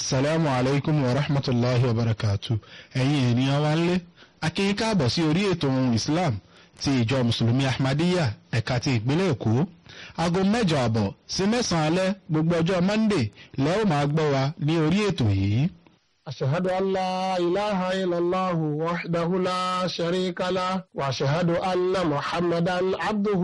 asalaamu alaykum wa rahmatulahi wa barakatu ẹ̀yin ènìyàn wa ń lé akínyìn káàbọ̀ sí orí ètò ohun islam ti ìjọ mùsùlùmí ahmadiyya ẹ̀ka ti ìpínlẹ̀ èkó aago mẹ́jọ àbọ̀ sí mẹ́sàn-án alẹ́ gbogbo ọjọ́ monday lẹ́ ó máa gbọ́ wa ní orí ètò yìí. أشهد أن لا إله إلا الله وحده لا شريك له وأشهد أن محمدا عبده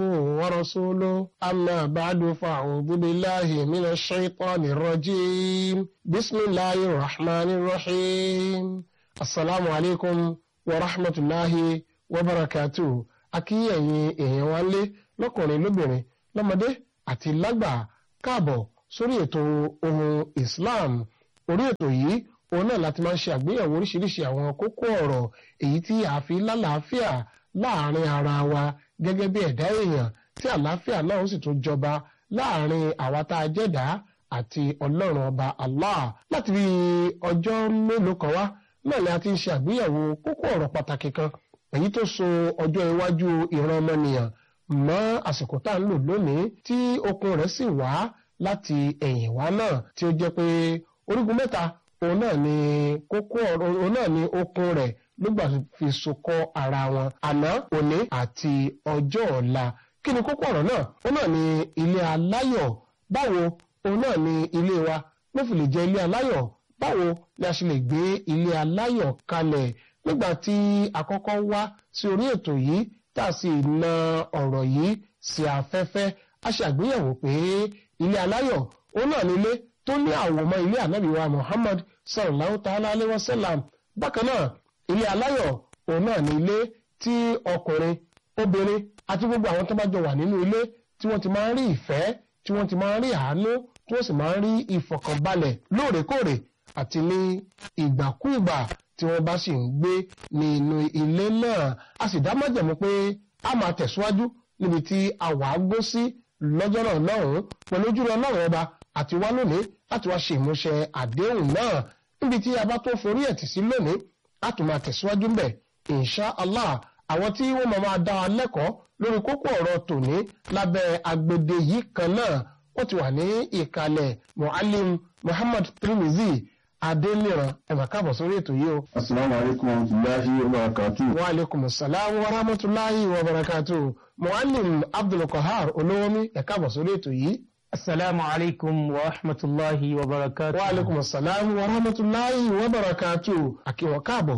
ورسوله أما بعد فأعوذ بالله من الشيطان الرجيم بسم الله الرحمن الرحيم السلام عليكم ورحمة الله وبركاته akíyẹ̀yìn èèyàn wa lé lọ́kùnrin lóbìnrin lọ́mọdé àti lágbà káàbọ̀ sórí ètò ohun Islam orí ètò yìí òun náà láti máa ń ṣe àgbéyẹ̀wò oríṣiríṣi àwọn kókó ọ̀rọ̀ èyí tí a fi lálàáfíà láàrin ara wa gẹ́gẹ́ bí ẹ̀dá èèyàn tí àlàáfíà náà ó sì tún jọba láàrin àwa tá a jẹ́dá àti ọlọ́run ọba Allah láti bí ọjọ́ mélòó kan wá náà ni a ti ń ṣe àgbéyẹ̀wò kókó ọ̀rọ̀ pàtàkì kan èyí tó so ọjọ́ iwájú ìran ọmọnìyàn mọ́ àsìkò tá à ń lò lónìí tí okun rẹ̀ sì wá láti ẹ̀yìn wá náà tí ó jẹ́ pé orígun mẹ́ta òun náà ni kókó ọ̀rọ̀ òun náà ni okun rẹ̀ nígbà fi sokọ́ ara wọn àná òní àti ọjọ́ ọ̀la kí ni kókó ọ̀rọ̀ náà òun náà ni ilé aláyọ̀ báwo òun náà ni ilé wa ló fi lè jẹ́ ilé aláyọ̀ báwo ni a ṣe lè gbé ilé aláyọ̀ kalẹ̀ nígbà tí àkọ́kọ́ wá sí orí ètò yìí tá a sì na ọ̀rọ̀ yìí sí afẹ́fẹ́ a ṣe àgbéyẹ̀wò pé ilé aláyọ̀ òun náà ni ilé tó ní àwòmọ́ ilé ànábì wa Muhammad sallallahu ta'ala alayhi wa sallam bákan náà ilé aláyọ̀ òun náà ní ilé tí ọkùnrin obìnrin àti gbogbo àwọn tó bá jọ wà nínú ilé tí wọ́n ti máa ń rí ìfẹ́ tí wọ́n ti máa ń rí àánú tí wọ́n sì máa ń rí ìfọ̀kànbalẹ̀ lóòrèkóòrè àti ní ìgbàkúùgbà tí wọ́n bá sì ń gbé ní inú ilé náà a sì dá májẹ̀mú pé a máa tẹ̀síwájú níbi tí a wà á gbó sí lọ́jọ́ náà lọ́hùn-ún pẹ̀lú ojúlọ ọlọ́run ọba àti wá lónìí láti wá ṣe ìmúṣẹ àdéhùn náà níbi tí a bá tó forí ẹ̀tì sí lónìí a tún máa tẹ̀síwájú ń bẹ̀ insha allah àwọn tí wọ́n máa máa dá wa lẹ́kọ̀ọ́ lórí kókó ọ̀rọ̀ tòní lábẹ́ agbede yìí kan náà wọ́n ti wà ní ìkàlẹ̀ muallim muhammad tirimizi adéníran ẹ máa káàbọ̀ sórí ètò yìí o. asalaamu alaykum wa rahmatulahi wa barakatu. wa aleykum salaam wa rahmatulahi wa barakatu muallim abdulkahar olówómi ẹ káàbọ̀ sórí ètò yìí. Assalamu alaikum wa rahmatullahi wa barakatuh. Wa alaikum assalam wa rahmatullahi wa barakatuh. Àkíwọ̀ káàbọ̀,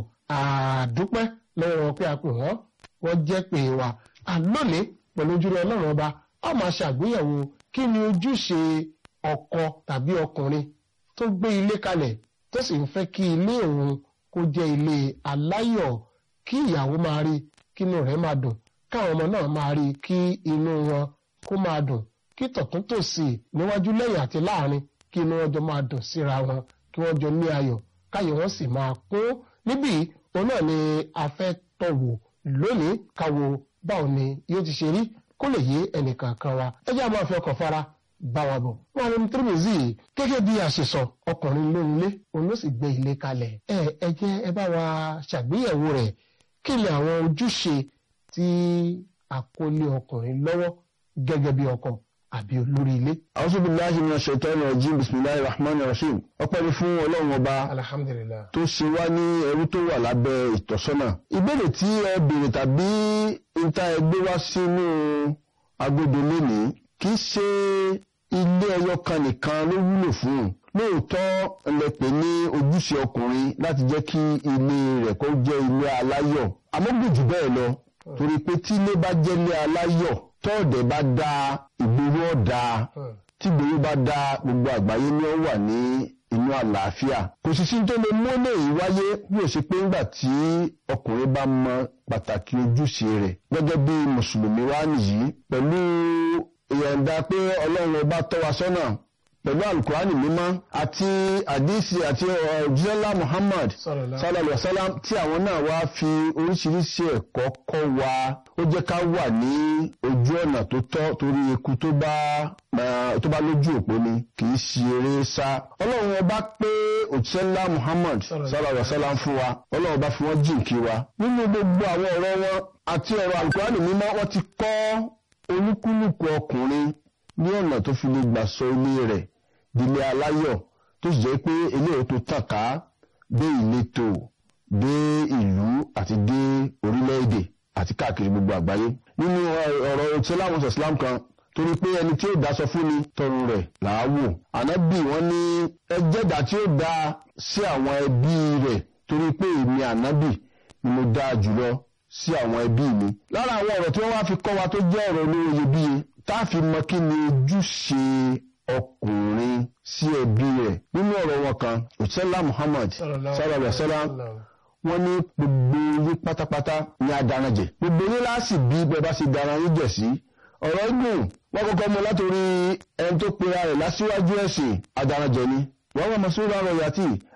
àdúpẹ́ lọ́wọ́ wọn pé a pè wọ́n, wọ́n jẹ́ pé wa. Àlónìí pẹ̀lú ojúrere ọlọ́run ọba, a máa ṣàgbéyẹ̀wò kí ni ojúṣe ọkọ tàbí ọkùnrin tó gbé ilé kalẹ̀ tó sì ń fẹ́ kí ilé òun kó jẹ́ ilé aláyọ̀ kí ìyàwó máa rí kí inú rẹ̀ máa dùn, káwọn ọmọ náà máa rí kí inú wọn kó máa dùn kí tọ̀tún tòsì níwájú lẹ́yìn àti láàrin kí inú wọn jọ máa dùn síra wọn kí wọ́n jọ ní ayọ̀ káyọ̀ wọn sì máa kún níbí òun náà ni a fẹ́ tọ̀wò lónìí káwo báwo ni yóò ti ṣe rí kó lè yé ẹnìkankan wa ẹ jẹ́ àwọn afẹ́ ọkọ̀ fara bá wa bọ̀. wọn ní tírímìzì gẹ́gẹ́ bí a ṣe sọ ọkùnrin ló nílé òun ló sì gbé ilé kalẹ̀ ẹ ẹ jẹ́ ẹ bá wa ṣàgbéyẹ̀wò rẹ̀ kí ni àwọn ojúṣe tí àkọlé ọkùnrin lọ́wọ́ gẹ́gẹ́ bí ọkọ àbí olórí ilé. a'udhu billahi minash shaitani rajim bisimilahi rahman rahim ọpẹ́ ni fún ọlọ́run ọba alhamdulillah. tó ṣe wá ní ẹrú tó wà lábẹ́ ìtọ́sọ́nà. ìbéèrè tí ẹ béèrè tàbí níta ẹgbẹ́ wá sínú agbódo lónìí kì í ṣe ilé ẹyọ kan nìkan ló wúlò fún un lóòótọ́ ẹlẹ́pẹ̀ ní ojúṣe ọkùnrin láti jẹ́ kí ilé rẹ̀ kó jẹ́ ilé aláyọ̀ àmọ́ gbòjù bẹ́ẹ̀ lọ torí pé tí ilé bá jẹ́ ilé aláyọ̀ tọ́ọ̀dẹ̀ bá dá ìgboro ọ̀dà tí ìgboro bá dá gbogbo àgbáyé ni ó wà ní inú àlàáfíà. kò sì sí tó lè mú eléyìí wáyé bí ó ṣe pé ńgbà tí ọkùnrin bá mọ pàtàkì ojúṣe rẹ̀ gẹ́gẹ́ bí mùsùlùmí wá nìyí pẹ̀lú ìyọ̀ǹda pé ọlọ́run ọba tọ́ wa sọ́nà pẹ̀lú alukurani mímọ́ àti àdísì àti ọ̀jọ́lá muhammad sallallahu alaihi wasallam tí àwọn náà wá fi oríṣiríṣi ẹ̀kọ́ kọ́ wa ó jẹ́ ká wà ní ojú ọ̀nà tó tọ́ torí eku tó bá tó bá lójú òpó ni kì í ṣe eré sá ọlọ́run ọba pé òjọ́lá muhammad sallallahu alaihi wasallam fún wa ọlọ́run ọba fi wọ́n jìnkí wa nínú gbogbo àwọn ọ̀rọ̀ wọn àti ọ̀rọ̀ alukurani mímọ́ wọ́n ti kọ́ olúkúlùkù ọkùnrin ní ọ̀nà tó fi lè gbà sọ ilé rẹ̀ dílé aláyọ̀ tó tó sì jẹ́ pé eléyìí tó tàn ká dé ìletò dé ìlú àti dé orílẹ̀-èdè àti káàkiri gbogbo àgbáyé nínú ọ̀rọ̀ ìsìlámù islam kan torí pé ẹni tí ó daṣọ fún ni tọrùn rẹ̀ làáwò ànábì wọn ní ẹjẹ́dà tí ó dá sí àwọn ẹbí rẹ̀ torí pé èmi ànábì ni mo dáa jùlọ sí àwọn ẹbí mi lára àwọn ọ̀rọ̀ tí wọ́n wá fi kọ́ wa tó jẹ́ ọ̀rọ̀ olówó iyebíye tá a fi mọ kí ni ojúṣe ọkùnrin sí ẹbí rẹ̀ nínú ọ̀rọ̀ wọn kan òṣèlá Muhammad sallallahu alaihi wasallam wọ́n ní gbogbo yín pátápátá ní adaranjẹ gbogbo yín láàsì bí bẹ́ẹ̀ bá ṣe dara yín jẹ̀ sí ọ̀rọ̀ gùn wọ́n kọ́kọ́ mú látòrí ẹni tó pera rẹ̀ lásìwájú ẹ̀sìn adaranjẹ ni wọ́n wọ́n mọ̀ sí ọ̀rọ̀ yàtì